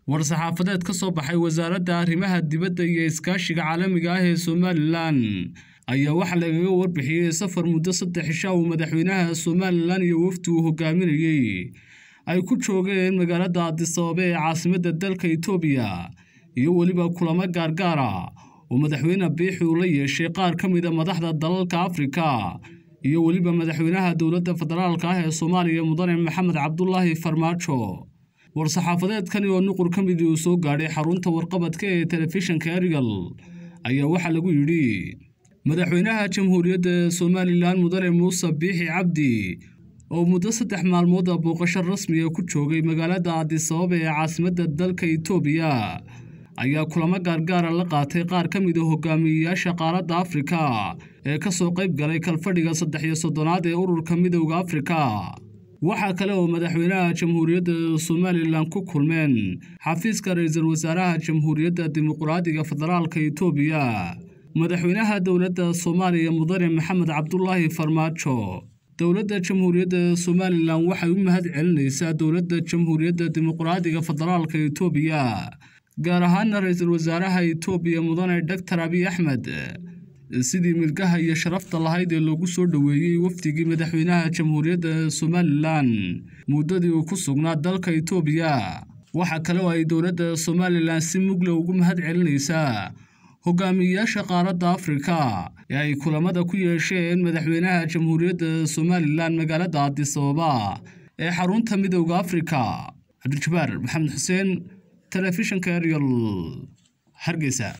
war-saxaafadeed ka soo baxay wasaaradda arrimaha dibadda iyo iskaashiga caalamiga ah ee somalilan ayaa waxaa lagaga warbixiyey safar muddo saddex isha uu madaxweynaha somalilan iyo wafdi uu hogaaminayey ay ku joogeen magaalada adisababa ee caasimadda dalka itoobiya iyo weliba kulamo gaargaara oo madaxweyne biixi uu la yeeshay qaar ka mida madaxda dalalka afrika iyo weliba madaxweynaha dowladda federaalka ah ee soomaaliya mudane maxamed cabdulaahi farmaajo war-saxaafadeedkani oo nuqur ka midii uu soo gaadhay xarunta warqabadka ee telefishinka erigal ayaa waxaa lagu yidhi madaxweynaha jamhuuriyadda somalilan mudane muuse biixi cabdi oo muddo saddex maalmooda booqasho rasmiga ku joogay magaalada adisababa ee caasimadda dalka itoobiya ayaa kulamo gaargaara la qaatay qaar ka mid a hogaamiyeyaasha qaaradda afrika ee ka soo qayb galay kalfadhiga saddex iyo soddonaad ee ururka midowda afrika waxaa kale oo madaxweynaha jamhuuriyadda somalilan ku kulmeen xafiiska ra-iisul wasaaraha jamhuuriyadda dimuqraadiga federaalka itoobiya madaxweynaha dowladda soomaaliya mudane maxamed cabdulaahi farmaajo dowladda jamhuuriyadda somalilan waxay u mahad celinaysaa dowladda jamhuuriyadda dimuqraadiga federaalka itoobiya gaar ahaana ra-iisul wasaaraha itoobiya mudane doctor abiy axmed sidii milgaha iyo sharafta lahayd ee loogu soo dhoweeyey wafdigii madaxweynaha jamhuuriyadda somalilan muddadii uu ku sugnaa dalka itoobiya waxaa kale oo ay dowladda somalilan si mugla ugu mahad celinaysaa hogaamiyeyaasha qaaradda afrika ee ay kulamada ku yeesheen madaxweynaha jamhuuriyadda somalilan magaalada adisababa ee xarunta midowda afrika cabdijabaar maxamed xuseen telefishinka eryol hargeysa